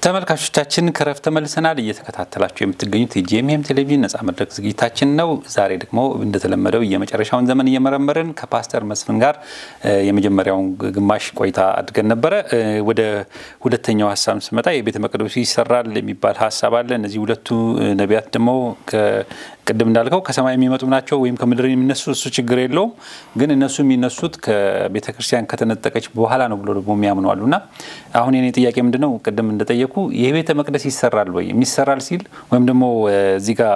ተመልካቾቻችን ከረፍት ተመልሰናል። እየተከታተላችሁ የምትገኙት የጂኤምኤም ቴሌቪዥን ነጻ መድረክ ዝግጅታችን ነው። ዛሬ ደግሞ እንደተለመደው የመጨረሻውን ዘመን እየመረመርን ከፓስተር መስፍን ጋር የመጀመሪያውን ግማሽ ቆይታ አድርገን ነበረ። ወደ ሁለተኛው ሀሳብ ስመጣ የቤተ መቅደሱ ይሰራል የሚባል ሀሳብ አለ። እነዚህ ሁለቱ ነቢያት ደግሞ ቅድም እንዳልከው ከሰማይ የሚመጡ ናቸው ወይም ከምድር የሚነሱ እሱ ችግር የለውም። ግን እነሱ የሚነሱት ከቤተ ክርስቲያን ከተነጠቀች በኋላ ነው ብሎ ደግሞ የሚያምኑ አሉ እና አሁን የኔ ጥያቄ ምንድን ነው ቅድም እንደጠየቁ የቤተ መቅደስ ይሰራል ወይ የሚሰራል ሲል ወይም ደግሞ እዚህ ጋር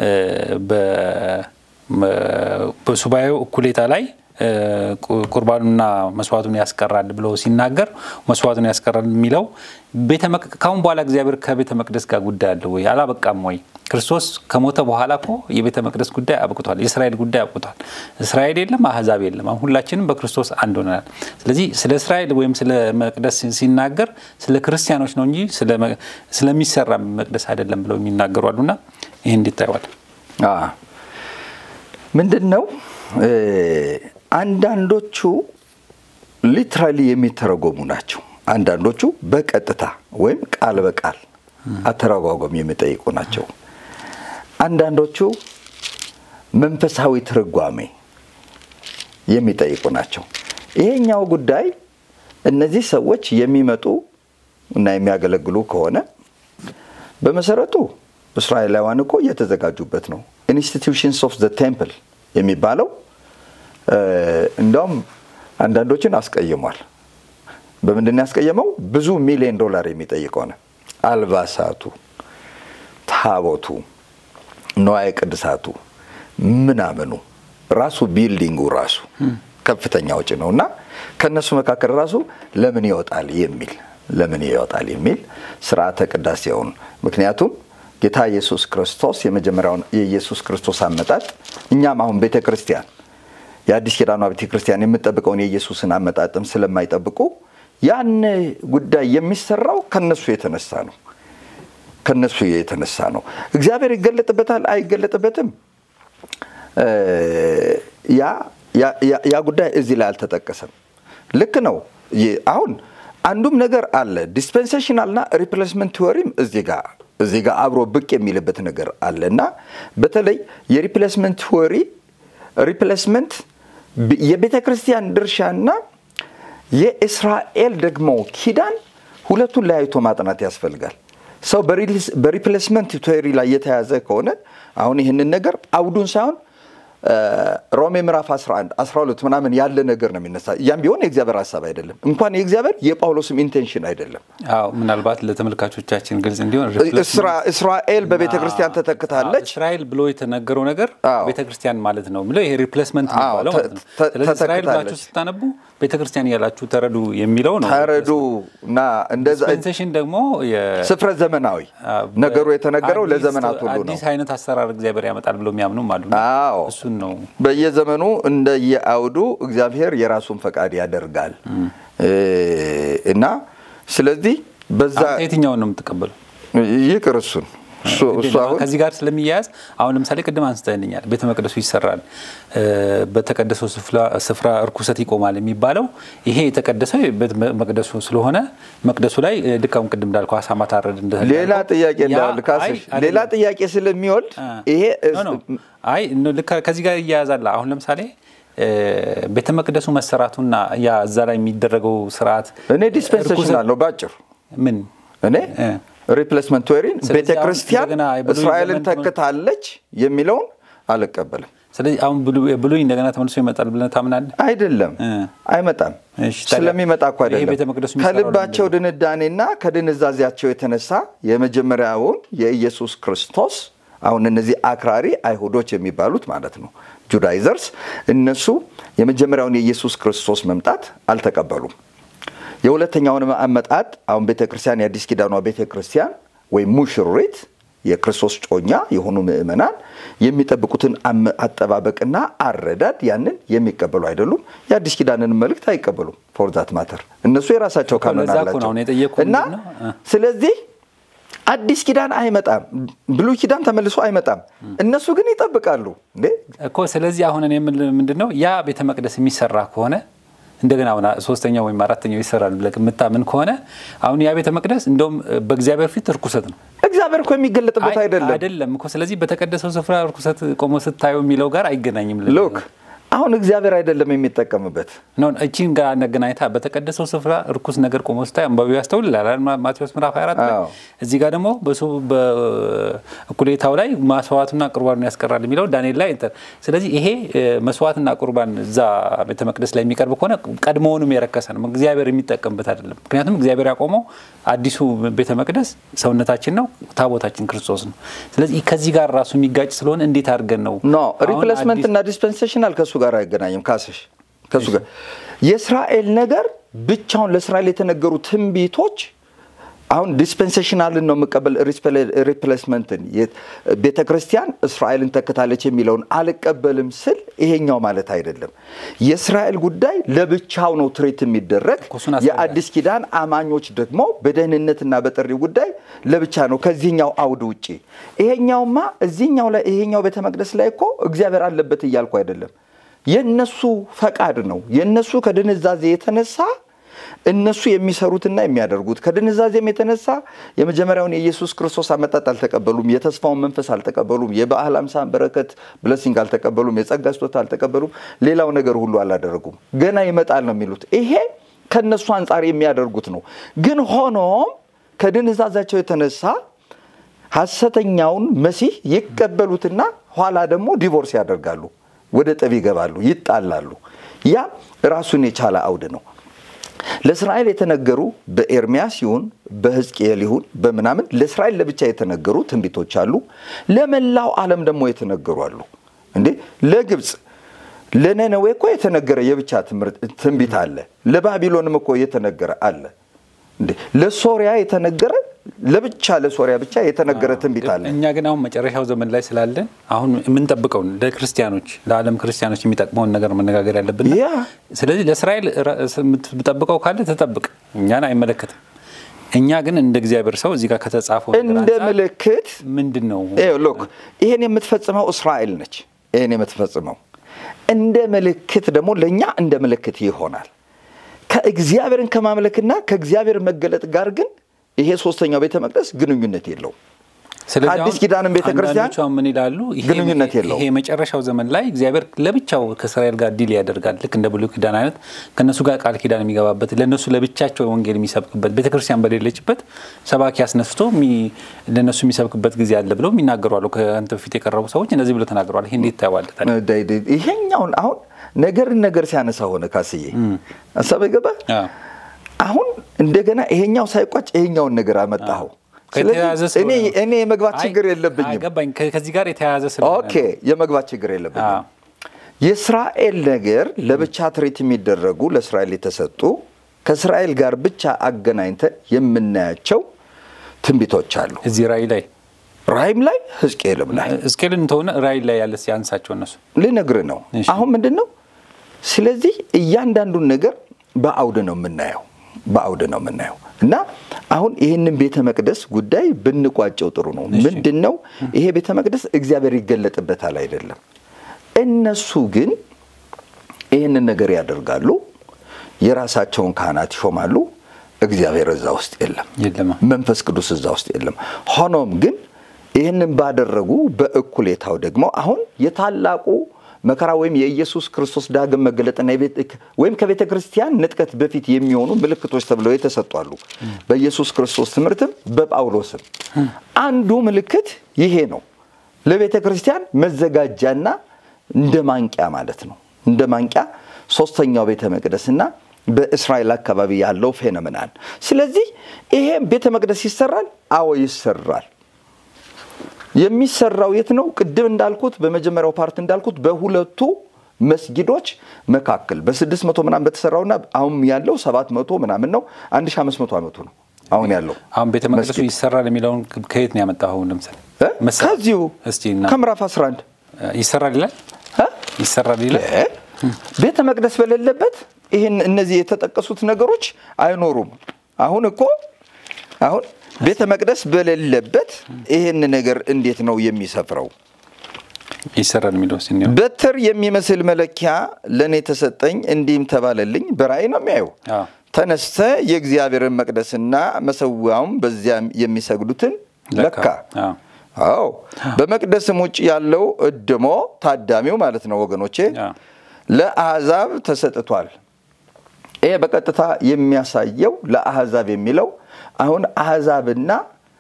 በሱባኤው እኩሌታ ላይ ቁርባኑና መስዋዕቱን ያስቀራል ብሎ ሲናገር መስዋዕቱን ያስቀራል የሚለው ካሁን በኋላ እግዚአብሔር ከቤተ መቅደስ ጋር ጉዳይ አለ ወይ? አላበቃም ወይ? ክርስቶስ ከሞተ በኋላ እኮ የቤተ መቅደስ ጉዳይ አብቅቷል። የእስራኤል ጉዳይ አብቅቷል። እስራኤል የለም፣ አህዛብ የለም። አሁን ሁላችንም በክርስቶስ አንድ ሆነናል። ስለዚህ ስለ እስራኤል ወይም ስለ መቅደስ ሲናገር ስለ ክርስቲያኖች ነው እንጂ ስለሚሰራ መቅደስ አይደለም ብለው የሚናገሩ አሉና ይህ እንዴት ታየዋል? ምንድን ነው አንዳንዶቹ ሊትራሊ የሚተረጎሙ ናቸው። አንዳንዶቹ በቀጥታ ወይም ቃል በቃል አተረጓጎም የሚጠይቁ ናቸው። አንዳንዶቹ መንፈሳዊ ትርጓሜ የሚጠይቁ ናቸው። ይሄኛው ጉዳይ እነዚህ ሰዎች የሚመጡ እና የሚያገለግሉ ከሆነ በመሰረቱ እስራኤላውያን እኮ እየተዘጋጁበት ነው። ኢንስቲትዩሽንስ ኦፍ ዘ ቴምፕል የሚባለው እንዲያውም አንዳንዶችን አስቀይሟል። በምንድን ያስቀየመው? ብዙ ሚሊዮን ዶላር የሚጠይቅ ሆነ። አልባሳቱ፣ ታቦቱ፣ ነዋየ ቅድሳቱ ምናምኑ ራሱ ቢልዲንጉ ራሱ ከፍተኛ ወጪ ነው እና ከእነሱ መካከል ራሱ ለምን ይወጣል የሚል ለምን ይወጣል የሚል ስርዓተ ቅዳሴውን ምክንያቱም ጌታ ኢየሱስ ክርስቶስ የመጀመሪያውን የኢየሱስ ክርስቶስ አመጣጥ እኛም አሁን ቤተ ክርስቲያን የአዲስ ኪዳኗ ቤተ ክርስቲያን የምጠብቀውን የኢየሱስን አመጣጥም ስለማይጠብቁ ያን ጉዳይ የሚሰራው ከነሱ የተነሳ ነው። ከነሱ የተነሳ ነው። እግዚአብሔር ይገለጥበታል አይገለጥበትም፣ ያ ጉዳይ እዚህ ላይ አልተጠቀሰም። ልክ ነው። አሁን አንዱም ነገር አለ ዲስፔንሴሽናልና ሪፕሌስመንት ቲዎሪም እዚህ ጋር እዚህ ጋር አብሮ ብቅ የሚልበት ነገር አለ እና በተለይ የሪፕሌስመንት ቲዎሪ ሪፕሌስመንት የቤተ ክርስቲያን ድርሻና የእስራኤል ደግሞ ኪዳን ሁለቱን ለያይቶ ማጥናት ያስፈልጋል። ሰው በሪፕሌስመንት ቲዎሪ ላይ የተያዘ ከሆነ አሁን ይህንን ነገር አውዱን ሳይሆን ሮሜ ምዕራፍ 11 12 ምናምን ያለ ነገር ነው የሚነሳ። ያም ቢሆን የእግዚአብሔር ሀሳብ አይደለም፣ እንኳን የእግዚአብሔር የጳውሎስም ኢንቴንሽን አይደለም። አዎ ምናልባት ለተመልካቾቻችን ግልጽ እንዲሆን እስራኤል በቤተ ክርስቲያን ተተክታለች። እስራኤል ብሎ የተነገረው ነገር ቤተ ክርስቲያን ማለት ነው የሚለው ይሄ ሪፕሌስመንት የሚባለው ማለት ነው። ስለዚህ እስራኤል ብላችሁ ስታነቡ ቤተ ክርስቲያን እያላችሁ ተረዱ የሚለው ነው። ተረዱ እና እንደዛ ዲስፔንሴሽን ደግሞ ስፍረ ዘመናዊ ነገሩ የተነገረው ለዘመናት ሁሉ ነው። አዲስ አይነት አሰራር እግዚአብሔር ያመጣል ብሎ የሚያምኑም አሉ። አዎ እሱን ነው በየዘመኑ እንደየአውዱ እግዚአብሔር የራሱን ፈቃድ ያደርጋል እና ስለዚህ በዛ የትኛውን ነው የምትቀበለው? ይቅር እሱን ከዚህ ጋር ስለሚያያዝ አሁን ለምሳሌ ቅድም አንስተንኛል፣ ቤተ መቅደሱ ይሰራል፣ በተቀደሰው ስፍራ እርኩሰት ይቆማል የሚባለው ይሄ የተቀደሰው ቤተ መቅደሱ ስለሆነ መቅደሱ ላይ ድካሙ ቅድም እንዳልከው አሳማ ታረድ ሌላ ጥያቄ እንዳልካስሽ ሌላ ጥያቄ ስለሚወልድ ይሄ አይ ከዚህ ጋር ይያያዛል። አሁን ለምሳሌ ቤተ መቅደሱ መሰራቱና ያ እዛ ላይ የሚደረገው ስርዓት እኔ ዲስፔንሴሽናል ነው ባጭሩ ምን እኔ ሪፕሌስመንት ቴዎሪን ቤተ ክርስቲያን እስራኤልን ተክታለች የሚለውን አልቀበልም። ስለዚህ አሁን ብሉይ እንደገና ተመልሶ ይመጣል ብለህ ታምናለህ? አይደለም፣ አይመጣም። ስለሚመጣ እኮ አይደለም። ከልባቸው ድንዳኔና ከድንዛዜያቸው የተነሳ የመጀመሪያውን የኢየሱስ ክርስቶስ አሁን እነዚህ አክራሪ አይሁዶች የሚባሉት ማለት ነው ጁዳይዘርስ፣ እነሱ የመጀመሪያውን የኢየሱስ ክርስቶስ መምጣት አልተቀበሉም። የሁለተኛውን አመጣጥ አሁን ቤተ ክርስቲያን የአዲስ ኪዳኗ ቤተ ክርስቲያን ወይም ሙሽሪት የክርስቶስ ጮኛ የሆኑ ምእመናን የሚጠብቁትን አጠባበቅና አረዳድ ያንን የሚቀበሉ አይደሉም። የአዲስ ኪዳንን መልእክት አይቀበሉም። ፎርዛት ማተር እነሱ የራሳቸው ካኖን አላቸው እና ስለዚህ አዲስ ኪዳን አይመጣም፣ ብሉይ ኪዳን ተመልሶ አይመጣም። እነሱ ግን ይጠብቃሉ እንዴ እኮ። ስለዚህ አሁን እኔ ምንድን ነው ያ ቤተ መቅደስ የሚሰራ ከሆነ እንደገና አሁን ሶስተኛው ወይም አራተኛው ይሰራል ብለህ የምታምን ከሆነ አሁን ያ ቤተ መቅደስ እንደውም በእግዚአብሔር ፊት እርኩሰት ነው። እግዚአብሔር እኮ የሚገለጥበት አይደለም አይደለም እኮ። ስለዚህ በተቀደሰው ስፍራ እርኩሰት ቆሞ ስታየው የሚለው ጋር አይገናኝም። ሎክ አሁን እግዚአብሔር አይደለም የሚጠቀምበት እቺን ጋር አገናኝታ በተቀደሰው ስፍራ እርኩስ ነገር ቆሞ ስታይ አንባቢው ያስተውላል። ማቴዎስ ምዕራፍ 24 እዚህ ጋር ደግሞ በእኩሌታው ላይ መስዋዕቱና ቁርባኑን ያስቀራል የሚለው ዳንኤል ላይ ስለዚህ ይሄ መስዋዕትና ቁርባን እዛ ቤተ መቅደስ ላይ የሚቀርብ ከሆነ ቀድሞውንም የረከሰ ነው። እግዚአብሔር የሚጠቀምበት አይደለም። ምክንያቱም እግዚአብሔር ያቆመው አዲሱ ቤተ መቅደስ ሰውነታችን ነው፣ ታቦታችን ክርስቶስ ነው። ስለዚህ ከዚህ ጋር ራሱ የሚጋጭ ስለሆነ እንዴት አድርገን ነው ኖ ሪፕሌስመንት እና ዲስፐንሴሽናል ከሱ ጋር አይገናኝም። ካስሽ ከሱ ጋር የእስራኤል ነገር ብቻውን ለእስራኤል የተነገሩ ትንቢቶች አሁን ዲስፐንሴሽናልን ነው የምቀበል ሪፕሌስመንትን ቤተ ክርስቲያን እስራኤልን ተከታለች የሚለውን አልቀበልም ስል ይሄኛው ማለት አይደለም። የእስራኤል ጉዳይ ለብቻው ነው ትሬት የሚደረግ። የአዲስ ኪዳን አማኞች ደግሞ በደህንነትና በጥሪ ጉዳይ ለብቻ ነው ከዚህኛው አውድ ውጭ። ይሄኛውማ እዚህኛው ላይ ይሄኛው ቤተ መቅደስ ላይ እኮ እግዚአብሔር አለበት እያልኩ አይደለም። የነሱ ፈቃድ ነው። የነሱ ከድንዛዜ የተነሳ እነሱ የሚሰሩትና የሚያደርጉት ከድንዛዜም የተነሳ የመጀመሪያውን የኢየሱስ ክርስቶስ አመጣጥ አልተቀበሉም። የተስፋውን መንፈስ አልተቀበሉም። የበዓል አምሳን በረከት ብለሲንግ አልተቀበሉም። የጸጋ ስጦታ አልተቀበሉም። ሌላው ነገር ሁሉ አላደረጉም። ገና ይመጣል ነው የሚሉት። ይሄ ከነሱ አንጻር የሚያደርጉት ነው። ግን ሆኖም ከድንዛዛቸው የተነሳ ሐሰተኛውን መሲህ ይቀበሉትና ኋላ ደግሞ ዲቮርስ ያደርጋሉ። ወደ ጠብ ይገባሉ፣ ይጣላሉ። ያ ራሱን የቻለ አውድ ነው። ለእስራኤል የተነገሩ በኤርሚያስ ይሁን በሕዝቅኤል ይሁን በምናምን ለእስራኤል ለብቻ የተነገሩ ትንቢቶች አሉ። ለመላው ዓለም ደግሞ የተነገሩ አሉ። እንዴ ለግብፅ ለነነዌ እኮ የተነገረ የብቻ ትንቢት አለ። ለባቢሎንም እኮ የተነገረ አለ። እንዴ ለሶሪያ የተነገረ ለብቻ ለሶሪያ ብቻ የተነገረ ትንቢት አለ። እኛ ግን አሁን መጨረሻው ዘመን ላይ ስላለን አሁን የምንጠብቀውን ለክርስቲያኖች ለዓለም ክርስቲያኖች የሚጠቅመውን ነገር መነጋገር ያለብን። ስለዚህ ለእስራኤል የምትጠብቀው ካለ ተጠብቅ፣ እኛን አይመለከትም። እኛ ግን እንደ እግዚአብሔር ሰው እዚህ ጋር ከተጻፈው እንደ ምልክት ምንድን ነው ሎክ ይሄን የምትፈጽመው እስራኤል ነች። ይሄን የምትፈጽመው እንደ ምልክት ደግሞ ለእኛ እንደ ምልክት ይሆናል። ከእግዚአብሔርን ከማምለክና ከእግዚአብሔር መገለጥ ጋር ግን ይሄ ሶስተኛው ቤተ መቅደስ ግንኙነት የለውም። አዲስ ኪዳንም ቤተ ክርስቲያን ምን ይላሉ? ግንኙነት የለውም። ይሄ የመጨረሻው ዘመን ላይ እግዚአብሔር ለብቻው ከእስራኤል ጋር ዲል ያደርጋል። ልክ እንደ ብሉይ ኪዳን አይነት ከእነሱ ጋር ቃል ኪዳን የሚገባበት ለእነሱ ለብቻቸው ወንጌል የሚሰብክበት ቤተ ክርስቲያን በሌለችበት ሰባኪ አስነስቶ ለእነሱ የሚሰብክበት ጊዜ አለ ብለው የሚናገሩ አሉ። ከአንተ በፊት የቀረቡ ሰዎች እንደዚህ ብለው ተናግረዋል። ይሄ እንዴት ታየዋለህ? ይሄኛውን አሁን ነገርን ነገር ሲያነሳ ሆነ ካስዬ ሀሳብ ገባ። አሁን እንደገና ይሄኛው ሳይቋጭ ይሄኛውን ነገር አመጣኸው። እኔ የመግባት ችግር የለብኝም። ከዚህ ጋር የተያያዘ ኦኬ፣ የመግባት ችግር የለብኝም። የእስራኤል ነገር ለብቻ ትርኢት የሚደረጉ ለእስራኤል የተሰጡ ከእስራኤል ጋር ብቻ አገናኝተን የምናያቸው ትንቢቶች አሉ። እዚህ ራእይ ላይ ራእይም ላይ ሕዝቅኤልም ላይ ሕዝቅኤልን ተሆነ ራእይ ላይ ያለ ያንሳቸው እነሱ ልነግርህ ነው። አሁን ምንድን ነው? ስለዚህ እያንዳንዱን ነገር በአውድ ነው የምናየው በአውድ ነው የምናየው እና አሁን ይህንን ቤተ መቅደስ ጉዳይ ብንቋጨው ጥሩ ነው። ምንድን ነው ይሄ ቤተ መቅደስ እግዚአብሔር ይገለጥበታል አይደለም። እነሱ ግን ይህንን ነገር ያደርጋሉ፣ የራሳቸውን ካህናት ይሾማሉ። እግዚአብሔር እዛ ውስጥ የለም፣ መንፈስ ቅዱስ እዛ ውስጥ የለም። ሆኖም ግን ይህንን ባደረጉ በእኩሌታው ደግሞ አሁን የታላቁ መከራ ወይም የኢየሱስ ክርስቶስ ዳግም መገለጥና ወይም ከቤተ ክርስቲያን ንጥቀት በፊት የሚሆኑ ምልክቶች ተብለው የተሰጧሉ። በኢየሱስ ክርስቶስ ትምህርትም በጳውሎስም አንዱ ምልክት ይሄ ነው። ለቤተ ክርስቲያን መዘጋጃና እንደ ማንቂያ ማለት ነው። እንደ ማንቂያ ሶስተኛው ቤተ መቅደስና በእስራኤል አካባቢ ያለው ፌኖሜናል። ስለዚህ ይሄ ቤተ መቅደስ ይሰራል። አዎ ይሰራል። የሚሰራው የት ነው? ቅድም እንዳልኩት በመጀመሪያው ፓርት እንዳልኩት በሁለቱ መስጊዶች መካከል በስድስት መቶ ምናምን በተሰራውና አሁን ያለው ሰባት መቶ ምናምን ነው። አንድ ሺህ አምስት መቶ ዓመቱ ነው አሁን ያለው። አሁን ቤተ መቅደሱ ይሰራል የሚለውን ከየት ነው ያመጣው? አሁን ለምሳሌ ከዚሁ ከምዕራፍ 11 ይሰራል ይላል ይሰራል ይላል። ቤተ መቅደስ በሌለበት ይህን እነዚህ የተጠቀሱት ነገሮች አይኖሩም። አሁን እኮ አሁን ቤተ መቅደስ በሌለበት ይህን ነገር እንዴት ነው የሚሰፍረው? ይሰራል የሚለው በትር የሚመስል መለኪያ ለእኔ ተሰጠኝ፣ እንዲህም ተባለልኝ። በራእይ ነው የሚያየው። ተነስተ የእግዚአብሔርን መቅደስና መሰዊያውም በዚያም የሚሰግዱትን ለካ። አዎ በመቅደስም ውጭ ያለው እድሞ ታዳሚው ማለት ነው ወገኖቼ፣ ለአሕዛብ ተሰጥቷል። ይሄ በቀጥታ የሚያሳየው ለአሕዛብ የሚለው አሁን አሕዛብና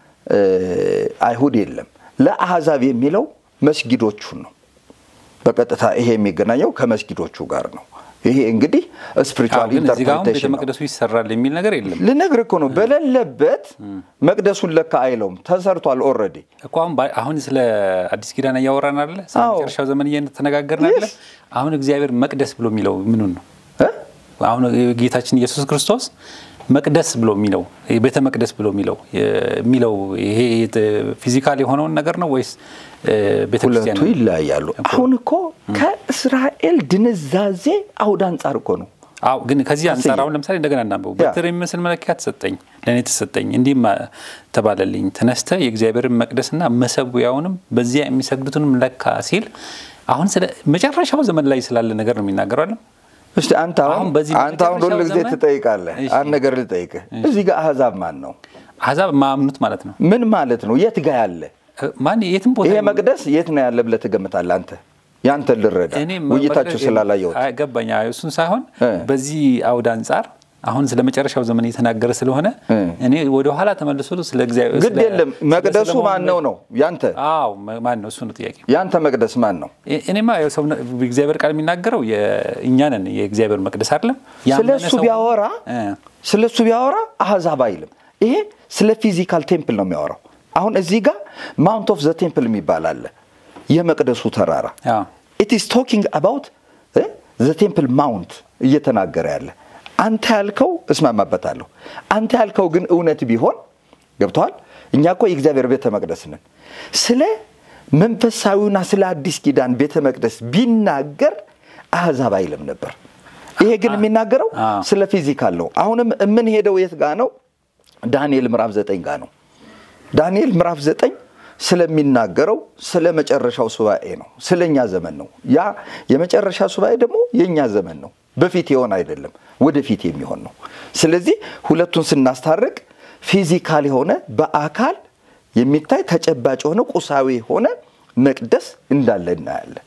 አይሁድ የለም። ለአሕዛብ የሚለው መስጊዶቹን ነው። በቀጥታ ይሄ የሚገናኘው ከመስጊዶቹ ጋር ነው። ይሄ እንግዲህ ስፒሪቹዋል ኢንተርፕሬቴሽን ቤተ መቅደሱ ይሰራል የሚል ነገር የለም። ልነግርህ እኮ ነው። በሌለበት መቅደሱን ለካ አይለውም። ተሰርቷል ኦልሬዲ እኮ አሁን አሁን ስለ አዲስ ኪዳን እያወራን አለ፣ ስለ መጨረሻው ዘመን እየተነጋገርን አለ። አሁን እግዚአብሔር መቅደስ ብሎ የሚለው ምኑን ነው? አሁን ጌታችን ኢየሱስ ክርስቶስ መቅደስ ብሎ የሚለው ቤተ መቅደስ ብሎ የሚለው የሚለው ይሄ ፊዚካል የሆነውን ነገር ነው ወይስ ቤተክርስቲያን? ሁለቱ ይለያያሉ። አሁን እኮ ከእስራኤል ድንዛዜ አውድ አንጻር እኮ ነው። አዎ፣ ግን ከዚህ አንጻር አሁን ለምሳሌ እንደገና እናንበው። በትር የሚመስል መለኪያ ተሰጠኝ፣ ለእኔ ተሰጠኝ፣ እንዲህም ተባለልኝ፣ ተነስተ የእግዚአብሔርን መቅደስና መሰዊያውንም በዚያ የሚሰግዱትንም ለካ ሲል አሁን ስለ መጨረሻው ዘመን ላይ ስላለ ነገር ነው የሚናገረው እስቲ አንተ አሁን አንተ አሁን ሁሉ ጊዜ ትጠይቃለህ። አንድ ነገር ልጠይቅህ። እዚህ ጋር አህዛብ ማን ነው? አህዛብ ማምኑት ማለት ነው። ምን ማለት ነው? የት ጋ ያለ ማን? የትም ቦታ ይሄ መቅደስ የት ነው ያለ ብለህ ትገምታለህ አንተ? ያንተ ልረዳ ውይይታችሁ ስላላየሁት ገባኝ። እሱን ሳይሆን በዚህ አውድ አንጻር አሁን ስለ መጨረሻው ዘመን እየተናገረ ስለሆነ እኔ ወደ ኋላ ተመልሶ ስለ እግዚአብሔር ግድ የለም። መቅደሱ ማን ነው ነው ያንተ? አዎ ማን ነው? እሱ ነው ጥያቄ። ያንተ መቅደስ ማን ነው? እኔማ ሰው እግዚአብሔር ቃል የሚናገረው እኛ ነን የእግዚአብሔር መቅደስ አይደለም። ስለ እሱ ቢያወራ ስለ እሱ ቢያወራ አህዛብ አይልም። ይሄ ስለ ፊዚካል ቴምፕል ነው የሚያወራው። አሁን እዚህ ጋር ማውንት ኦፍ ዘ ቴምፕል የሚባል አለ፣ የመቅደሱ ተራራ። ኢት ኢዝ ቶኪንግ አባውት ዘ ቴምፕል ማውንት እየተናገረ ያለ አንተ ያልከው እስማማበታለሁ። አንተ ያልከው ግን እውነት ቢሆን ገብተዋል። እኛ እኮ የእግዚአብሔር ቤተ መቅደስ ነን። ስለ መንፈሳዊና ስለ አዲስ ኪዳን ቤተ መቅደስ ቢናገር አህዛብ አይልም ነበር። ይሄ ግን የሚናገረው ስለ ፊዚካል ነው። አሁንም የምንሄደው የት ጋ ነው? ዳንኤል ምዕራፍ ዘጠኝ ጋ ነው። ዳንኤል ምዕራፍ ዘጠኝ ስለሚናገረው ስለ መጨረሻው ሱባኤ ነው። ስለ እኛ ዘመን ነው። ያ የመጨረሻ ሱባኤ ደግሞ የእኛ ዘመን ነው። በፊት የሆን አይደለም፣ ወደፊት የሚሆን ነው። ስለዚህ ሁለቱን ስናስታርቅ ፊዚካል የሆነ በአካል የሚታይ ተጨባጭ የሆነ ቁሳዊ የሆነ መቅደስ እንዳለ እናያለን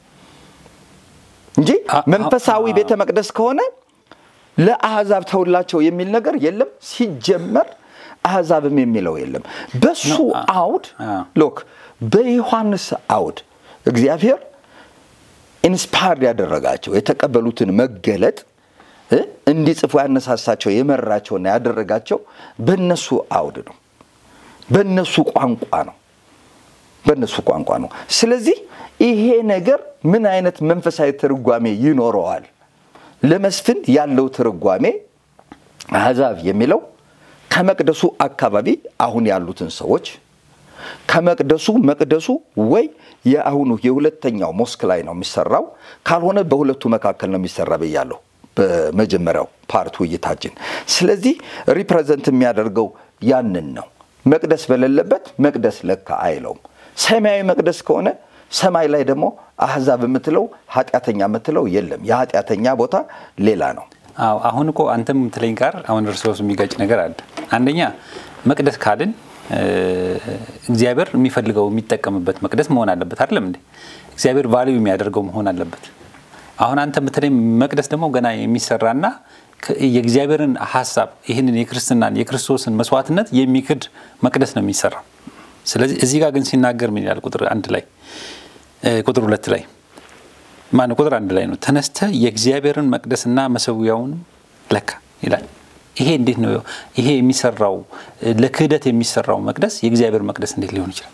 እንጂ መንፈሳዊ ቤተ መቅደስ ከሆነ ለአሕዛብ ተውላቸው የሚል ነገር የለም። ሲጀመር አሕዛብም የሚለው የለም። በሱ አውድ ሎክ በዮሐንስ አውድ እግዚአብሔር ኢንስፓየርድ ያደረጋቸው የተቀበሉትን መገለጥ እንዲጽፉ ያነሳሳቸው የመራቸውና ያደረጋቸው በነሱ አውድ ነው፣ በነሱ ቋንቋ ነው፣ በነሱ ቋንቋ ነው። ስለዚህ ይሄ ነገር ምን አይነት መንፈሳዊ ትርጓሜ ይኖረዋል? ለመስፍን ያለው ትርጓሜ አሕዛብ የሚለው ከመቅደሱ አካባቢ አሁን ያሉትን ሰዎች ከመቅደሱ መቅደሱ ወይ የአሁኑ የሁለተኛው ሞስክ ላይ ነው የሚሰራው፣ ካልሆነ በሁለቱ መካከል ነው የሚሰራ ብያለሁ በመጀመሪያው ፓርት ውይይታችን። ስለዚህ ሪፕሬዘንት የሚያደርገው ያንን ነው። መቅደስ በሌለበት መቅደስ ለካ አይለውም። ሰማያዊ መቅደስ ከሆነ ሰማይ ላይ ደግሞ አሕዛብ የምትለው ኃጢአተኛ የምትለው የለም። የኃጢአተኛ ቦታ ሌላ ነው። አዎ አሁን እኮ አንተም የምትለኝ ጋር አሁን እርስ በርሱ የሚጋጭ ነገር አለ። አንደኛ መቅደስ ካልን እግዚአብሔር የሚፈልገው የሚጠቀምበት መቅደስ መሆን አለበት አይደለም እንዴ? እግዚአብሔር ቫሊዩ የሚያደርገው መሆን አለበት። አሁን አንተ የምትለኝ መቅደስ ደግሞ ገና የሚሰራና የእግዚአብሔርን ሀሳብ ይህንን የክርስትናን የክርስቶስን መስዋዕትነት የሚክድ መቅደስ ነው የሚሰራው። ስለዚህ እዚህ ጋር ግን ሲናገር ምን ይላል? ቁጥር አንድ ላይ ቁጥር ሁለት ላይ ማነው? ቁጥር አንድ ላይ ነው ተነስተ የእግዚአብሔርን መቅደስና መሰዊያውን ለካ ይላል። ይሄ እንዴት ነው ይሄ የሚሰራው? ለክህደት የሚሰራው መቅደስ የእግዚአብሔር መቅደስ እንዴት ሊሆን ይችላል?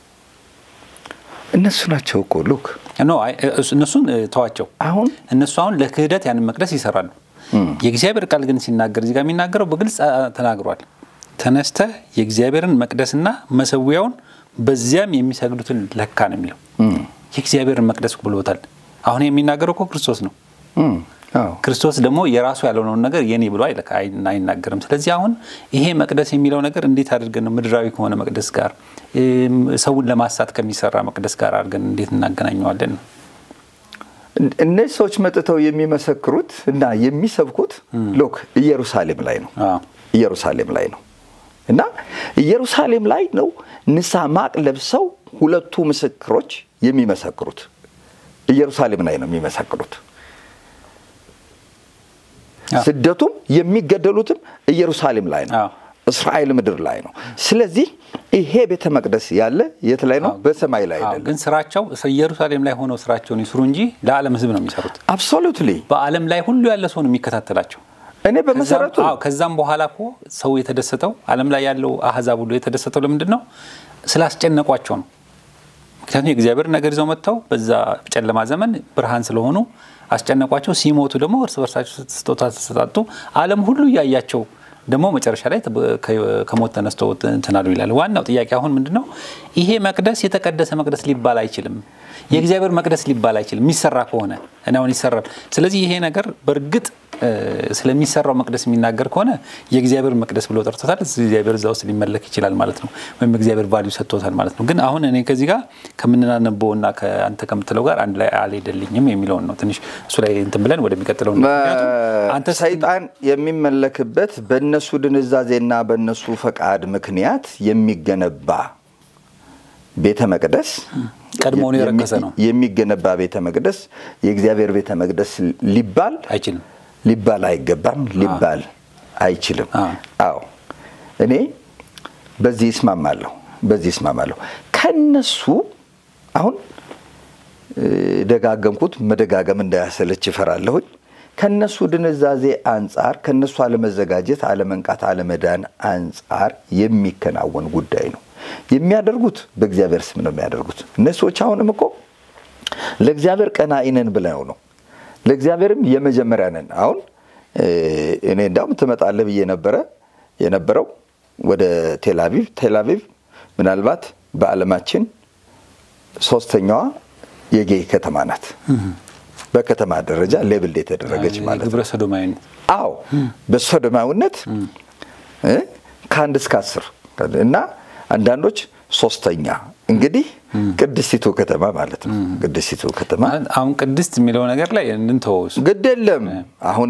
እነሱ ናቸው እኮ ሉክ እነሱን ተዋቸው። አሁን እነሱ አሁን ለክህደት ያንን መቅደስ ይሰራሉ። የእግዚአብሔር ቃል ግን ሲናገር እዚህ ጋር የሚናገረው በግልጽ ተናግሯል። ተነስተ የእግዚአብሔርን መቅደስና መሰዊያውን በዚያም የሚሰግዱትን ለካ ነው የሚለው። የእግዚአብሔርን መቅደስ ብሎታል። አሁን የሚናገረው እኮ ክርስቶስ ነው። ክርስቶስ ደግሞ የራሱ ያልሆነውን ነገር የኔ ብሎ አይናገርም። ስለዚህ አሁን ይሄ መቅደስ የሚለው ነገር እንዴት አድርገን ነው ምድራዊ ከሆነ መቅደስ ጋር ሰውን ለማሳት ከሚሰራ መቅደስ ጋር አድርገን እንዴት እናገናኘዋለን ነው? እነዚህ ሰዎች መጥተው የሚመሰክሩት እና የሚሰብኩት ሎክ ኢየሩሳሌም ላይ ነው። ኢየሩሳሌም ላይ ነው እና ኢየሩሳሌም ላይ ነው ንስሐ ማቅ ለብሰው ሁለቱ ምስክሮች የሚመሰክሩት ኢየሩሳሌም ላይ ነው የሚመሰክሩት። ስደቱም የሚገደሉትም ኢየሩሳሌም ላይ ነው፣ እስራኤል ምድር ላይ ነው። ስለዚህ ይሄ ቤተ መቅደስ ያለ የት ላይ ነው? በሰማይ ላይ አይደለም። ግን ስራቸው ኢየሩሳሌም ላይ ሆነው ስራቸውን ይስሩ እንጂ ለዓለም ሕዝብ ነው የሚሰሩት። አብሶሉትሊ በዓለም ላይ ሁሉ ያለ ሰው ነው የሚከታተላቸው። እኔ በመሰረቱ ከዛም በኋላ እኮ ሰው የተደሰተው ዓለም ላይ ያለው አህዛብ ሁሉ የተደሰተው ለምንድን ነው? ስላስጨነቋቸው ነው። ምክንያቱም የእግዚአብሔር ነገር ይዘው መጥተው በዛ ጨለማ ዘመን ብርሃን ስለሆኑ አስጨነቋቸው። ሲሞቱ ደግሞ እርስ በርሳቸው ስጦታ ተሰጣጡ። ዓለም ሁሉ እያያቸው ደግሞ መጨረሻ ላይ ከሞት ተነስተው እንትን አሉ ይላል። ዋናው ጥያቄ አሁን ምንድን ነው? ይሄ መቅደስ የተቀደሰ መቅደስ ሊባል አይችልም። የእግዚአብሔር መቅደስ ሊባል አይችልም የሚሰራ ከሆነ እና አሁን ይሰራል። ስለዚህ ይሄ ነገር በእርግጥ ስለሚሰራው መቅደስ የሚናገር ከሆነ የእግዚአብሔር መቅደስ ብሎ ጠርቶታል። እግዚአብሔር እዛ ውስጥ ሊመለክ ይችላል ማለት ነው፣ ወይም እግዚአብሔር ቫልዩ ሰጥቶታል ማለት ነው። ግን አሁን እኔ ከዚህ ጋር ከምናነበው እና ከአንተ ከምትለው ጋር አንድ ላይ አልሄደልኝም የሚለውን ነው ትንሽ እሱ ላይ እንትን ብለን ወደሚቀጥለው ሰይጣን የሚመለክበት በእነሱ ድንዛዜና በእነሱ ፈቃድ ምክንያት የሚገነባ ቤተ መቅደስ ቀድሞውኑ የረከሰ ነው የሚገነባ ቤተ መቅደስ የእግዚአብሔር ቤተ መቅደስ ሊባል አይችልም ሊባል አይገባም፣ ሊባል አይችልም። አዎ እኔ በዚህ እስማማለሁ፣ በዚህ እስማማለሁ። ከነሱ አሁን ደጋገምኩት፣ መደጋገም እንዳያሰለች ይፈራለሁኝ። ከነሱ ድንዛዜ አንጻር፣ ከነሱ አለመዘጋጀት፣ አለመንቃት፣ አለመዳን አንጻር የሚከናወን ጉዳይ ነው። የሚያደርጉት በእግዚአብሔር ስም ነው የሚያደርጉት። እነዚህ ሰዎች አሁንም እኮ ለእግዚአብሔር ቀናኢ ነን ብለው ነው ለእግዚአብሔርም የመጀመሪያ ነን። አሁን እኔ እንዳውም ትመጣለህ ብዬ ነበረ የነበረው ወደ ቴልአቪቭ። ቴልአቪቭ ምናልባት በዓለማችን ሶስተኛዋ የጌይ ከተማ ናት። በከተማ ደረጃ ሌብል የተደረገች ማለት ግብረ ሰዶማዊነት። አዎ በሶዶማዊነት ከአንድ እስከ አስር እና አንዳንዶች ሶስተኛ እንግዲህ ቅድስቲቱ ከተማ ማለት ነው። ቅድስቲቱ ከተማ አሁን ቅድስት የሚለው ነገር ላይ እንንተወው ግድ የለም አሁን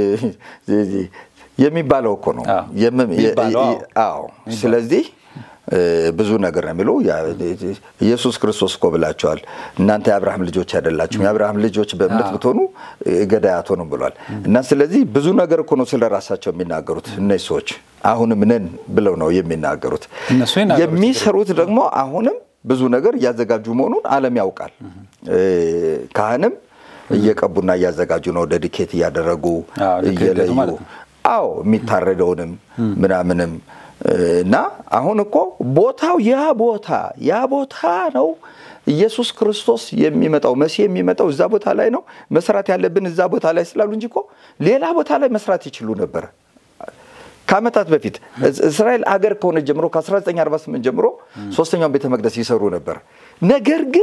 የሚባለው እኮ ነው። አዎ ስለዚህ ብዙ ነገር ነው የሚለው ኢየሱስ ክርስቶስ እኮ ብላቸዋል። እናንተ የአብርሃም ልጆች አይደላችሁም፣ የአብርሃም ልጆች በእምነት ብትሆኑ ገዳይ አትሆኑም ብሏል። እና ስለዚህ ብዙ ነገር እኮ ነው ስለ ራሳቸው የሚናገሩት እነዚህ ሰዎች አሁንም ነን ብለው ነው የሚናገሩት። የሚሰሩት ደግሞ አሁንም ብዙ ነገር እያዘጋጁ መሆኑን ዓለም ያውቃል። ካህንም እየቀቡና እያዘጋጁ ነው፣ ደድኬት እያደረጉ እየለዩ አዎ የሚታረደውንም ምናምንም እና አሁን እኮ ቦታው ያ ቦታ ያ ቦታ ነው። ኢየሱስ ክርስቶስ የሚመጣው መሲህ የሚመጣው እዛ ቦታ ላይ ነው። መስራት ያለብን እዛ ቦታ ላይ ስላሉ እንጂ እኮ ሌላ ቦታ ላይ መስራት ይችሉ ነበር። ከዓመታት በፊት እስራኤል አገር ከሆነ ጀምሮ ከ1948 ጀምሮ ሶስተኛውን ቤተ መቅደስ ይሰሩ ነበር። ነገር ግን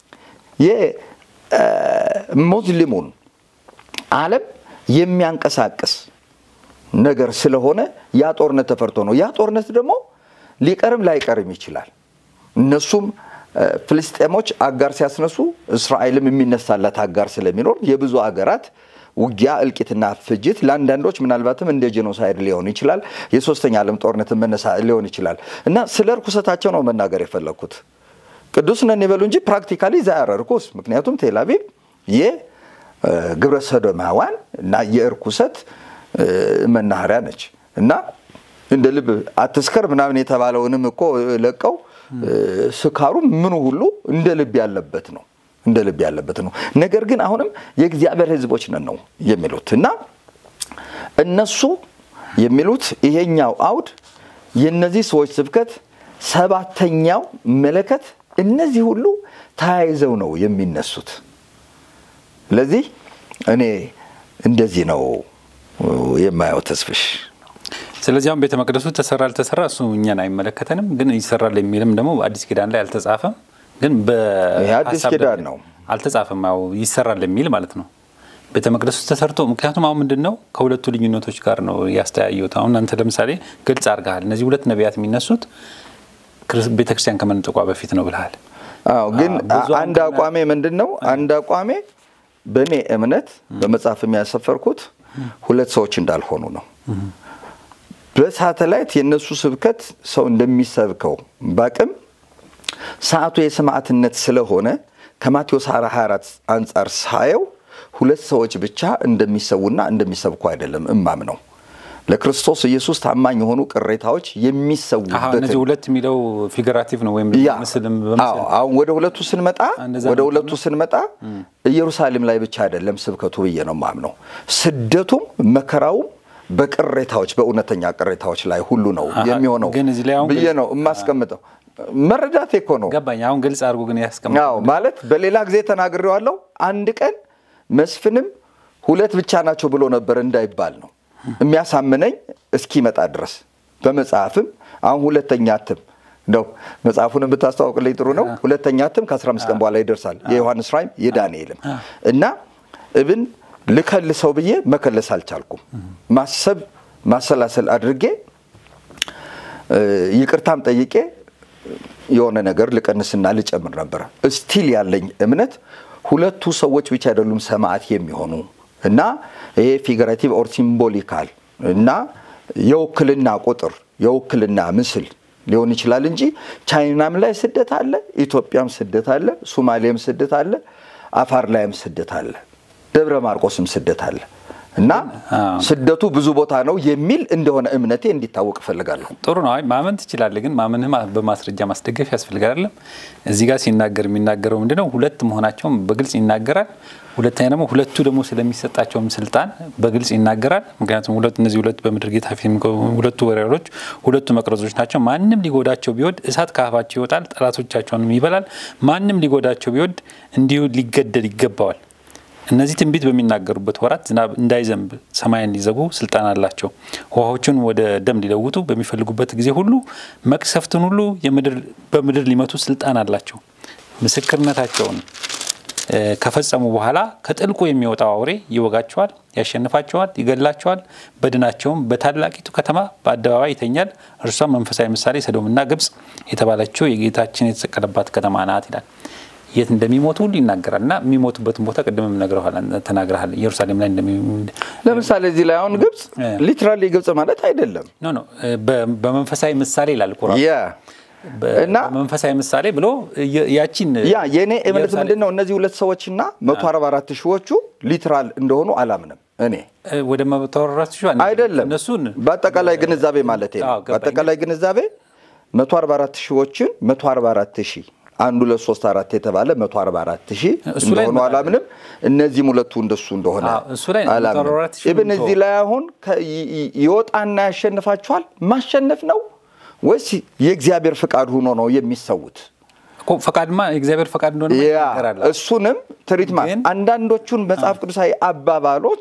የሙስሊሙን ዓለም የሚያንቀሳቅስ ነገር ስለሆነ ያ ጦርነት ተፈርቶ ነው። ያ ጦርነት ደግሞ ሊቀርም ላይቀርም ይችላል። እነሱም ፍልስጤሞች አጋር ሲያስነሱ እስራኤልም የሚነሳላት አጋር ስለሚኖር የብዙ አገራት ውጊያ፣ እልቂትና ፍጅት ለአንዳንዶች ምናልባትም እንደ ጄኖሳይድ ሊሆን ይችላል። የሶስተኛ ዓለም ጦርነት መነሳ ሊሆን ይችላል እና ስለ እርኩሰታቸው ነው መናገር የፈለግኩት። ቅዱስ ነን ይበሉ እንጂ ፕራክቲካሊ ዛያረ እርኩስ። ምክንያቱም ቴልአቪቭ የግብረ ሰዶማውያን እና የእርኩሰት መናኸሪያ ነች እና እንደ ልብ አትስከር ምናምን የተባለውንም እኮ ለቀው ስካሩ ምኑ ሁሉ እንደ ልብ ያለበት ነው እንደ ልብ ያለበት ነው። ነገር ግን አሁንም የእግዚአብሔር ሕዝቦች ነን ነው የሚሉት እና እነሱ የሚሉት ይሄኛው አውድ የእነዚህ ሰዎች ስብከት ሰባተኛው መለከት እነዚህ ሁሉ ተያይዘው ነው የሚነሱት። ስለዚህ እኔ እንደዚህ ነው የማየው ተስፍሽ። ስለዚህ አሁን ቤተ መቅደሱ ተሰራ አልተሰራ እሱ እኛን አይመለከተንም። ግን ይሰራል የሚልም ደግሞ አዲስ ኪዳን ላይ አልተጻፈም። ግን አዲስ ኪዳን ነው አልተጻፈም። ያው ይሰራል የሚል ማለት ነው። ቤተ መቅደስ ውስጥ ተሰርቶ ምክንያቱም አሁን ምንድን ነው ከሁለቱ ልዩነቶች ጋር ነው ያስተያየሁት። አሁን አንተ ለምሳሌ ግልጽ አድርገሃል። እነዚህ ሁለት ነቢያት የሚነሱት ቤተክርስቲያን ከመንጠቋ በፊት ነው ብልሃል። አዎ፣ ግን አንድ አቋሜ ምንድን ነው? አንድ አቋሜ በእኔ እምነት በመጽሐፍ የሚያሰፈርኩት ሁለት ሰዎች እንዳልሆኑ ነው። በሳተላይት የእነሱ ስብከት ሰው እንደሚሰብከው ባቅም ሰዓቱ የሰማዕትነት ስለሆነ ከማቴዎስ 24 አንጻር ሳየው ሁለት ሰዎች ብቻ እንደሚሰዉና እንደሚሰብኩ አይደለም እማም ነው። ለክርስቶስ ኢየሱስ ታማኝ የሆኑ ቅሬታዎች የሚሰዉበት እነዚህ ሁለት የሚለው ፊገራቲቭ ነው ወይም ምስልም አሁን ወደ ሁለቱ ስንመጣ ወደ ሁለቱ ስንመጣ ኢየሩሳሌም ላይ ብቻ አይደለም ስብከቱ ብዬ ነው ማምነው። ስደቱም መከራውም በቅሬታዎች በእውነተኛ ቅሬታዎች ላይ ሁሉ ነው የሚሆነው ብዬ ነው የማስቀምጠው። መረዳቴ እኮ ነው ገባኝ። አሁን ግልጽ አድርጎ ግን ያስቀምጥ ማለት በሌላ ጊዜ ተናግሬዋለሁ። አንድ ቀን መስፍንም ሁለት ብቻ ናቸው ብሎ ነበር እንዳይባል ነው የሚያሳምነኝ እስኪመጣ ድረስ በመጽሐፍም አሁን ሁለተኛ እትም ነው መጽሐፉንም ብታስተዋውቅልኝ ጥሩ ነው። ሁለተኛ እትም ከ15 ቀን በኋላ ይደርሳል። የዮሐንስ ራእይም የዳንኤልም እና እብን ልከልሰው ብዬ መከለስ አልቻልኩም። ማሰብ ማሰላሰል አድርጌ ይቅርታም ጠይቄ የሆነ ነገር ልቀንስና ልጨምር ነበረ። እስቲል ያለኝ እምነት ሁለቱ ሰዎች ብቻ አይደሉም ሰማዕት የሚሆኑ እና ይሄ ፊገራቲቭ ኦር ሲምቦሊካል እና የውክልና ቁጥር የውክልና ምስል ሊሆን ይችላል እንጂ ቻይናም ላይ ስደት አለ፣ ኢትዮጵያም ስደት አለ፣ ሶማሌም ስደት አለ፣ አፋር ላይም ስደት አለ፣ ደብረ ማርቆስም ስደት አለ እና ስደቱ ብዙ ቦታ ነው የሚል እንደሆነ እምነቴ እንዲታወቅ እፈልጋለሁ። ጥሩ ነው። አይ ማመን ትችላለህ፣ ግን ማመንህ በማስረጃ ማስደገፍ ያስፈልጋል። አይደለም እዚህ ጋር ሲናገር የሚናገረው ምንድነው? ሁለት መሆናቸውም በግልጽ ይናገራል። ሁለተኛ ደግሞ ሁለቱ ደግሞ ስለሚሰጣቸውም ስልጣን በግልጽ ይናገራል። ምክንያቱም ሁለት እነዚህ ሁለት በምድር ጌታ ፊት ሁለቱ ወሬሮች ሁለቱ መቅረዞች ናቸው። ማንም ሊጎዳቸው ቢወድ እሳት ከአፋቸው ይወጣል፣ ጠላቶቻቸውንም ይበላል። ማንም ሊጎዳቸው ቢወድ እንዲሁ ሊገደል ይገባዋል። እነዚህ ትንቢት በሚናገሩበት ወራት ዝናብ እንዳይዘንብ ሰማይን ሊዘጉ ስልጣን አላቸው። ውሃዎችን ወደ ደም ሊለውጡ በሚፈልጉበት ጊዜ ሁሉ መቅሰፍትን ሁሉ በምድር ሊመቱ ስልጣን አላቸው። ምስክርነታቸውን ከፈጸሙ በኋላ ከጥልቁ የሚወጣው አውሬ ይወጋቸዋል፣ ያሸንፋቸዋል፣ ይገላቸዋል። በድናቸውም በታላቂቱ ከተማ በአደባባይ ይተኛል። እርሷም መንፈሳዊ ምሳሌ ሰዶምና ግብጽ የተባለችው የጌታችን የተሰቀለባት ከተማ ናት ይላል። የት እንደሚሞቱ ሁሉ ይናገራል እና የሚሞቱበትን ቦታ ቅድምም ተናግረሃል። ኢየሩሳሌም ላይ ለምሳሌ እዚህ ላይ አሁን ግብጽ ሊትራሊ ግብጽ ማለት አይደለም። ኖ ኖ በመንፈሳዊ ምሳሌ ይላል ቁርአን እና በመንፈሳዊ ምሳሌ ብሎ ያቺን ያ የእኔ እምነት ምንድን ነው እነዚህ ሁለት ሰዎችና መቶ አርባ አራት ሺዎቹ ሊትራል እንደሆኑ አላምንም። እኔ ወደ መቶ አርባ አራት ሺህ አይደለም እነሱን በአጠቃላይ ግንዛቤ ማለት ነው። በአጠቃላይ ግንዛቤ መቶ አርባ አራት ሺዎችን መቶ አርባ አራት ሺህ አንዱ ሁለት ሶስት አራት የተባለ መቶ አርባ አራት ሺህ እንደሆኑ አላምንም። እነዚህም ሁለቱ እንደሱ እንደሆነ አላምንም። ኢብን እዚህ ላይ አሁን ይወጣና ያሸንፋቸዋል ማሸነፍ ነው ወይስ የእግዚአብሔር ፈቃድ ሆኖ ነው የሚሰዉት? ፈቃድማ የእግዚአብሔር ፈቃድ እንደሆነ ይናገራል። እሱንም ትሪትማ አንዳንዶቹን መጽሐፍ ቅዱሳዊ አባባሎች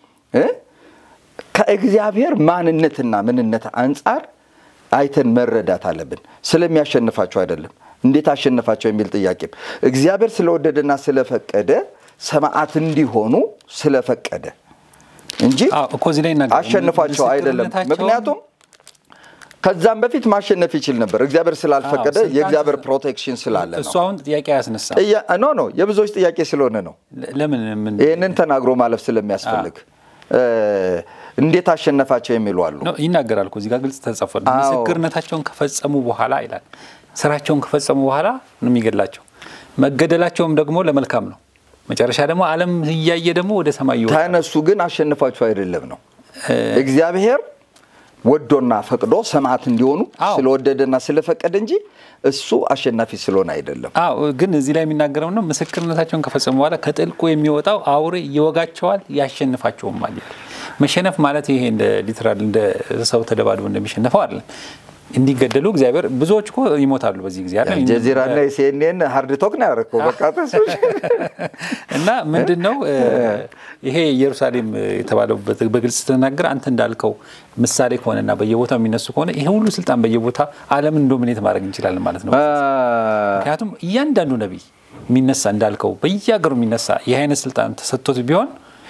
ከእግዚአብሔር ማንነትና ምንነት አንጻር አይተን መረዳት አለብን። ስለሚያሸንፋቸው አይደለም እንዴት አሸነፋቸው የሚል ጥያቄም እግዚአብሔር ስለወደደና ስለፈቀደ ሰማዕት እንዲሆኑ ስለፈቀደ እንጂ አሸንፏቸው አይደለም። ምክንያቱም ከዛም በፊት ማሸነፍ ይችል ነበር። እግዚአብሔር ስላልፈቀደ የእግዚአብሔር ፕሮቴክሽን ስላለ ነው። እሱ አሁን ጥያቄ ያስነሳ ኖ ኖ የብዙዎች ጥያቄ ስለሆነ ነው። ለምን ይህንን ተናግሮ ማለፍ ስለሚያስፈልግ እንዴት አሸነፋቸው የሚሉ አሉ። ይናገራል እኮ እዚህ ጋር ግልጽ ተጽፏል። ምስክርነታቸውን ከፈጸሙ በኋላ ይላል ስራቸውን ከፈጸሙ በኋላ ነው የሚገድላቸው። መገደላቸውም ደግሞ ለመልካም ነው። መጨረሻ ደግሞ ዓለም እያየ ደግሞ ወደ ሰማይ ይወጣል። ተነሱ ግን አሸንፏቸው አይደለም ነው እግዚአብሔር ወዶና ፈቅዶ ሰማዕት እንዲሆኑ ስለወደደና ስለፈቀደ እንጂ እሱ አሸናፊ ስለሆነ አይደለም። አዎ ግን እዚህ ላይ የሚናገረው ነው ምስክርነታቸውን ከፈጸሙ በኋላ ከጥልቁ የሚወጣው አውሬ ይወጋቸዋል፣ ያሸንፋቸውም ማለት መሸነፍ ማለት ይሄ እንደ ሊትራል እንደ ሰው ተደባድቦ እንደሚሸነፈው አይደለም። እንዲገደሉ እግዚአብሔር ብዙዎች እኮ ይሞታሉ በዚህ ጊዜ አለ ጀዚራና የሲኤንኤን ሀርድ ቶክ ነው ያደረገው። በቃ እና ምንድን ነው ይሄ ኢየሩሳሌም የተባለው በግልጽ ስትናገር አንተ እንዳልከው ምሳሌ ከሆነና በየቦታው የሚነሱ ከሆነ ይሄ ሁሉ ስልጣን በየቦታ ዓለምን ዶሚኔት ማድረግ እንችላለን ማለት ነው። ምክንያቱም እያንዳንዱ ነቢይ የሚነሳ እንዳልከው በየሀገሩ የሚነሳ ይህ አይነት ስልጣን ተሰጥቶት ቢሆን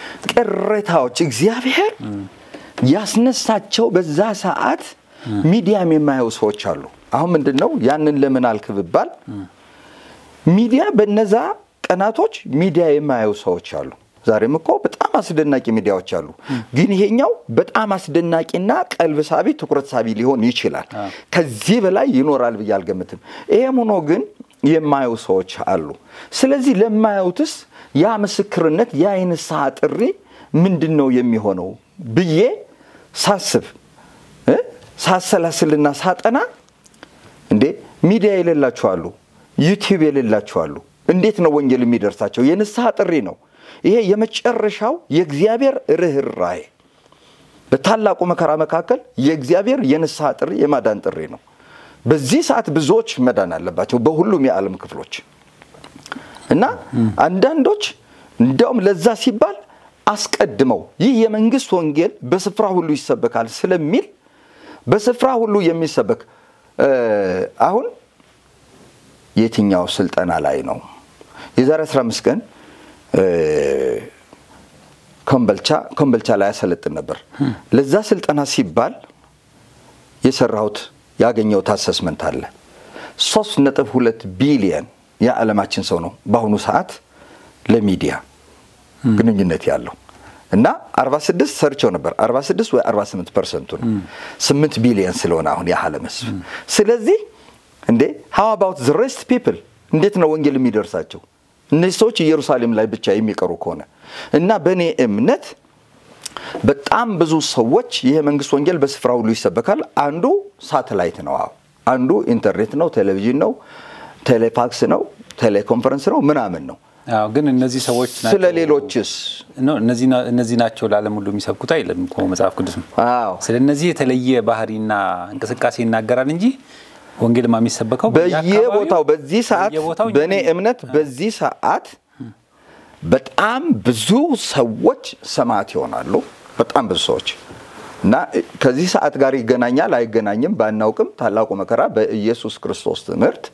ቅሬታዎች እግዚአብሔር ያስነሳቸው በዛ ሰዓት ሚዲያም የማየው ሰዎች አሉ። አሁን ምንድን ነው ያንን ለምን አልክ ብባል ሚዲያ በነዛ ቀናቶች ሚዲያ የማየው ሰዎች አሉ። ዛሬም እኮ በጣም አስደናቂ ሚዲያዎች አሉ። ግን ይሄኛው በጣም አስደናቂና ቀልብ ሳቢ፣ ትኩረት ሳቢ ሊሆን ይችላል። ከዚህ በላይ ይኖራል ብዬ አልገምትም። ይሄም ሆኖ ግን የማየው ሰዎች አሉ። ስለዚህ ለማየውትስ ያ ምስክርነት ያ የንስሐ ጥሪ ምንድን ነው የሚሆነው ብዬ ሳስብ ሳሰላስልና ሳጠና እንዴ ሚዲያ የሌላቸው አሉ፣ ዩቲዩብ የሌላቸው አሉ። እንዴት ነው ወንጌል የሚደርሳቸው? የንስሐ ጥሪ ነው። ይሄ የመጨረሻው የእግዚአብሔር ርኅራኄ በታላቁ መከራ መካከል የእግዚአብሔር የንስሐ ጥሪ የማዳን ጥሪ ነው። በዚህ ሰዓት ብዙዎች መዳን አለባቸው በሁሉም የዓለም ክፍሎች እና አንዳንዶች እንዲያውም ለዛ ሲባል አስቀድመው ይህ የመንግስት ወንጌል በስፍራ ሁሉ ይሰበካል ስለሚል በስፍራ ሁሉ የሚሰበክ አሁን የትኛው ስልጠና ላይ ነው? የዛሬ 15 ቀን ኮምበልቻ ኮምበልቻ ላይ ያሰለጥን ነበር። ለዛ ስልጠና ሲባል የሰራሁት ያገኘሁት አሰስመንት አለ። ሶስት ነጥብ ሁለት ቢሊየን የዓለማችን ሰው ነው በአሁኑ ሰዓት ለሚዲያ ግንኙነት ያለው እና 46 ሰርቸው ነበር 46 ወይ 48 ፐርሰንቱ ነው 8 ቢሊየን ስለሆነ አሁን የዓለም ህዝብ። ስለዚህ እንዴ ሃው አባውት ዘ ሬስት ፒፕል እንዴት ነው ወንጌል የሚደርሳቸው? እነዚህ ሰዎች ኢየሩሳሌም ላይ ብቻ የሚቀሩ ከሆነ እና በእኔ እምነት በጣም ብዙ ሰዎች ይህ መንግስት ወንጌል በስፍራ ሁሉ ይሰበካል። አንዱ ሳተላይት ነው፣ አዎ አንዱ ኢንተርኔት ነው፣ ቴሌቪዥን ነው፣ ቴሌፋክስ ነው፣ ቴሌኮንፈረንስ ነው፣ ምናምን ነው። አዎ ግን እነዚህ ሰዎች ስለ ሌሎችስ እነዚህ ናቸው ለዓለም ሁሉ የሚሰብኩት አይልም እኮ መጽሐፍ ቅዱስ ነው። አዎ ስለ እነዚህ የተለየ ባህሪና እንቅስቃሴ ይናገራል እንጂ ወንጌልማ የሚሰበከው በየቦታው በዚህ ሰዓት በየቦታው በእኔ እምነት በዚህ ሰዓት በጣም ብዙ ሰዎች ሰማዕት ይሆናሉ። በጣም ብዙ ሰዎች እና ከዚህ ሰዓት ጋር ይገናኛል አይገናኝም ባናውቅም ታላቁ መከራ በኢየሱስ ክርስቶስ ትምህርት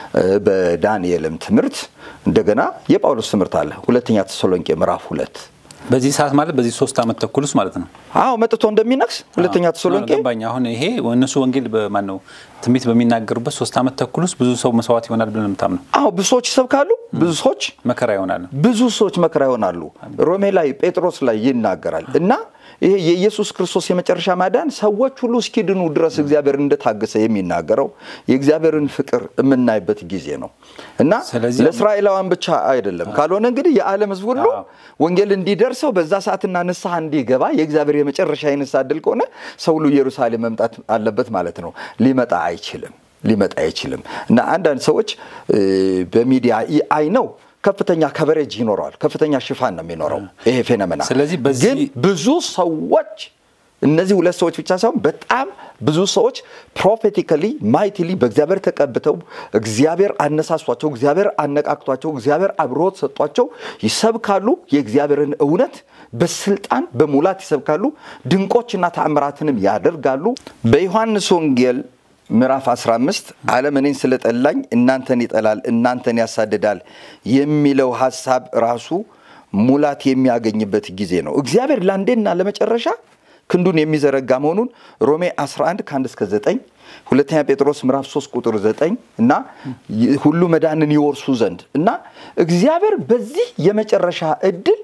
በዳንኤልም ትምህርት እንደገና የጳውሎስ ትምህርት አለ። ሁለተኛ ተሰሎንቄ ምዕራፍ ሁለት በዚህ ሰዓት ማለት በዚህ ሶስት ዓመት ተኩል ውስጥ ማለት ነው። አዎ መጥቶ እንደሚነግስ ሁለተኛ ተሰሎንቄ ገባኝ። አሁን ይሄ እነሱ ወንጌል በማን ነው ትንቢት በሚናገሩበት ሶስት ዓመት ተኩል ውስጥ ብዙ ሰው መስዋዕት ይሆናል ብለን የምታምነው? አዎ ብዙ ሰዎች ይሰብካሉ፣ ብዙ ሰዎች መከራ ይሆናል። ብዙ ሰዎች መከራ ይሆናሉ። ሮሜ ላይ ጴጥሮስ ላይ ይናገራል እና ይሄ የኢየሱስ ክርስቶስ የመጨረሻ ማዳን ሰዎች ሁሉ እስኪድኑ ድረስ እግዚአብሔር እንደታገሰ የሚናገረው የእግዚአብሔርን ፍቅር የምናይበት ጊዜ ነው እና ስለዚህ- ለእስራኤላውያን ብቻ አይደለም። ካልሆነ እንግዲህ የዓለም ሕዝብ ሁሉ አዎ። ወንጌል እንዲደርሰው በዛ ሰዓትና ንስሐ እንዲገባ የእግዚአብሔር የመጨረሻ የንስሐ ዕድል ከሆነ ሰው ሁሉ ኢየሩሳሌም መምጣት አለበት ማለት ነው። ሊመጣ አይችልም ሊመጣ አይችልም እና አንዳንድ ሰዎች እ፣ በሚዲያ አይ ነው ከፍተኛ ከቨሬጅ ይኖረዋል። ከፍተኛ ሽፋን ነው የሚኖረው ይሄ ፌኖሜና። ስለዚህ በዚህ- ግን ብዙ ሰዎች እነዚህ ሁለት ሰዎች ብቻ ሳይሆን በጣም ብዙ ሰዎች ፕሮፌቲካሊ ማይቲሊ በእግዚአብሔር ተቀብተው እግዚአብሔር አነሳሷቸው፣ እግዚአብሔር አነቃቅቷቸው፣ እግዚአብሔር አብሮት ሰጧቸው ይሰብካሉ። የእግዚአብሔርን እውነት በስልጣን በሙላት ይሰብካሉ። ድንቆችና ተአምራትንም ያደርጋሉ። በዮሐንስ ወንጌል ምዕራፍ 15 ዓለም እኔን ስለጠላኝ እናንተን ይጠላል፣ እናንተን ያሳድዳል የሚለው ሀሳብ ራሱ ሙላት የሚያገኝበት ጊዜ ነው። እግዚአብሔር ለአንዴና ለመጨረሻ ክንዱን የሚዘረጋ መሆኑን ሮሜ 11 ከ1 እስከ 9 ሁለተኛ ጴጥሮስ ምዕራፍ 3 ቁጥር 9 እና ሁሉ መዳንን ይወርሱ ዘንድ እና እግዚአብሔር በዚህ የመጨረሻ እድል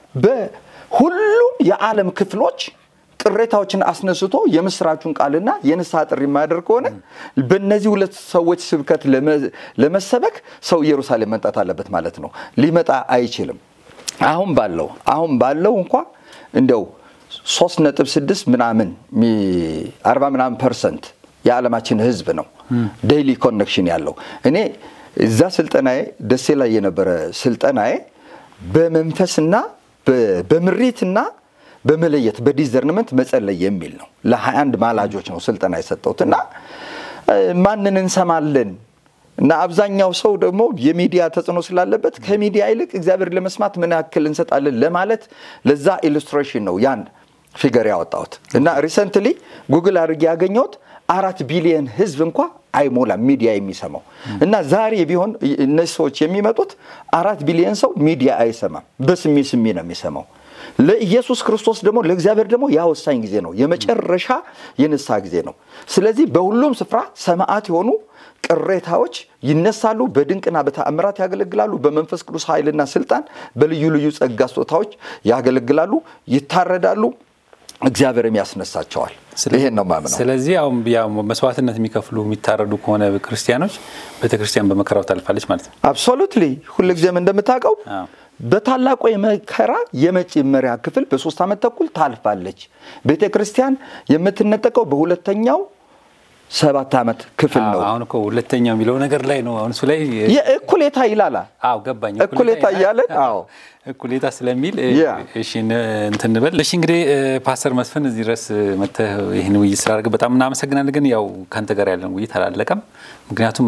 በሁሉም የዓለም ክፍሎች ቅሬታዎችን አስነስቶ የምስራቹን ቃልና የንስሐ ጥሪ የማያደርግ ከሆነ በእነዚህ ሁለት ሰዎች ስብከት ለመ- ለመሰበክ ሰው ኢየሩሳሌም መምጣት አለበት ማለት ነው። ሊመጣ አይችልም። አሁን ባለው አሁን ባለው እንኳ እንደው ሶስት ነጥብ ስድስት ምናምን ሚ- አርባ ምናምን ፐርሰንት የዓለማችን ሕዝብ ነው ዴይሊ ኮኔክሽን ያለው። እኔ እዛ ስልጠናዬ ደሴ ላይ የነበረ ስልጠናዬ በመንፈስና በ- በምሪትና በመለየት በዲዘርንመንት መጸለይ የሚል ነው። ለ21 ማላጆች ነው ስልጠና የሰጠሁት እና እ፣ ማንን እንሰማለን እና አብዛኛው ሰው ደግሞ የሚዲያ ተጽዕኖ ስላለበት ከሚዲያ ይልቅ እግዚአብሔር ለመስማት ምን ያክል እንሰጣለን ለማለት ለዛ ኢሉስትሬሽን ነው ያን ፊገር ያወጣሁት እና ሪሰንትሊ ጉግል አድርጌ ያገኘሁት አራት ቢሊየን ህዝብ እንኳ አይሞላም ሚዲያ የሚሰማው እና ዛሬ ቢሆን እነዚህ ሰዎች የሚመጡት አራት ቢሊየን ሰው ሚዲያ አይሰማም። በስሚ ስሚ ነው የሚሰማው ለኢየሱስ ክርስቶስ ደግሞ ለእግዚአብሔር ደግሞ ያ ወሳኝ ጊዜ ነው። የመጨረሻ የንስሐ ጊዜ ነው። ስለዚህ በሁሉም ስፍራ ሰማዕት የሆኑ ቅሬታዎች ይነሳሉ። በድንቅና በተአምራት ያገለግላሉ። በመንፈስ ቅዱስ ኃይልና ስልጣን በልዩ ልዩ ጸጋ ስጦታዎች ያገለግላሉ፣ ይታረዳሉ፣ እግዚአብሔርም ያስነሳቸዋል። ይሄን ነው ማምነው። ስለዚህ አሁን ያው መስዋዕትነት የሚከፍሉ የሚታረዱ ከሆነ ክርስቲያኖች ቤተክርስቲያን በመከራው ታልፋለች ማለት ነው። አብሶሉትሊ ሁልጊዜም እንደምታውቀው በታላቁ የመከራ የመጀመሪያ ክፍል በሶስት ዓመት ተኩል ታልፋለች። ቤተ ክርስቲያን የምትነጠቀው በሁለተኛው ሰባት ዓመት ክፍል ነው። አሁን እኮ ሁለተኛው የሚለው ነገር ላይ ነው። አሁን እሱ ላይ የእኩሌታ ይላላ አዎ ገባኝ። እኩሌታ እያለን አዎ እኩሌታ ስለሚል እሺ እንትን እንበል። እሺ እንግዲህ ፓስተር መስፍን እዚህ ድረስ መጥተህ ይህን ውይይት ስላደረግ በጣም እናመሰግናለን። ግን ያው ከአንተ ጋር ያለን ውይይት አላለቀም። ምክንያቱም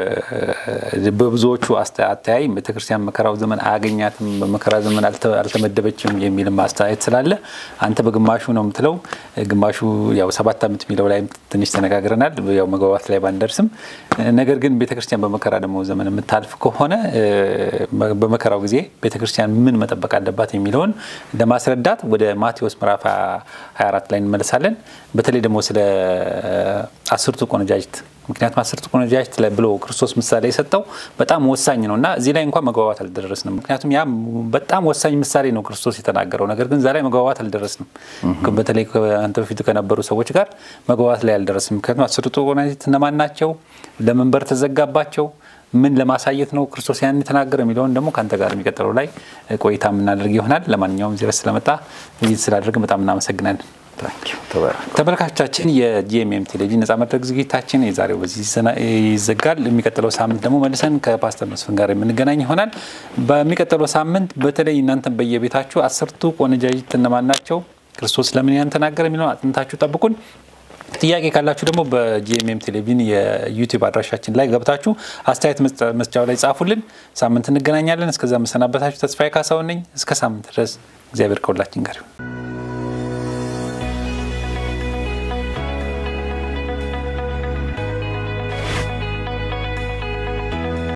በብዙዎቹ አተያይ ቤተክርስቲያን መከራው ዘመን አያገኛትም፣ በመከራ ዘመን አልተመደበችም የሚልም አስተያየት ስላለ አንተ በግማሹ ነው የምትለው፣ ግማሹ ያው ሰባት ዓመት የሚለው ላይ ትንሽ ተነጋግረናል። ያው መግባባት ላይ ባንደርስም፣ ነገር ግን ቤተክርስቲያን በመከራ ደግሞ ዘመን የምታልፍ ከሆነ በመከራው ጊዜ ቤተክርስቲያን ምን መጠበቅ አለባት የሚለውን ለማስረዳት ወደ ማቴዎስ ምዕራፍ 24 ላይ እንመለሳለን። በተለይ ደግሞ ስለ አስርቱ ቆነጃጅት ምክንያቱም አስርቱ ቆነጃጅት ብሎ ክርስቶስ ምሳሌ የሰጠው በጣም ወሳኝ ነው እና እዚህ ላይ እንኳን መግባባት አልደረስንም። ምክንያቱም ያ በጣም ወሳኝ ምሳሌ ነው ክርስቶስ የተናገረው። ነገር ግን እዛ ላይ መግባባት አልደረስንም። በተለይ አንተ በፊቱ ከነበሩ ሰዎች ጋር መግባባት ላይ አልደረስንም። ምክንያቱም አስርቱ ቆነጃጅት እነማን ናቸው? ለመንበር ተዘጋባቸው ምን ለማሳየት ነው ክርስቶስ ያን የተናገረ የሚለውን ደግሞ ከአንተ ጋር የሚቀጥለው ላይ ቆይታ የምናደርግ ይሆናል። ለማንኛውም እዚህ ድረስ ስለመጣ ውይይት ስላደርግ በጣም እናመሰግናለን። ተመልካቾቻችን የጂኤምኤም ቴሌቪዥን ነጻ መድረክ ዝግጅታችን የዛሬው በዚህ ይዘጋል። የሚቀጥለው ሳምንት ደግሞ መልሰን ከፓስተር መስፍን ጋር የምንገናኝ ይሆናል። በሚቀጥለው ሳምንት በተለይ እናንተን በየቤታችሁ አስርቱ ቆነጃጅት እነማን ናቸው፣ ክርስቶስ ለምን ያን ተናገረ የሚለውን አጥንታችሁ ጠብቁን። ጥያቄ ካላችሁ ደግሞ በጂኤምኤም ቴሌቪዥን የዩቲዩብ አድራሻችን ላይ ገብታችሁ አስተያየት መስጫው ላይ ጻፉልን። ሳምንት እንገናኛለን። እስከዛ መሰናበታችሁ ተስፋዬ ካሳሁን ነኝ። እስከ ሳምንት ድረስ እግዚአብሔር ከሁላችን ጋር ይሁን።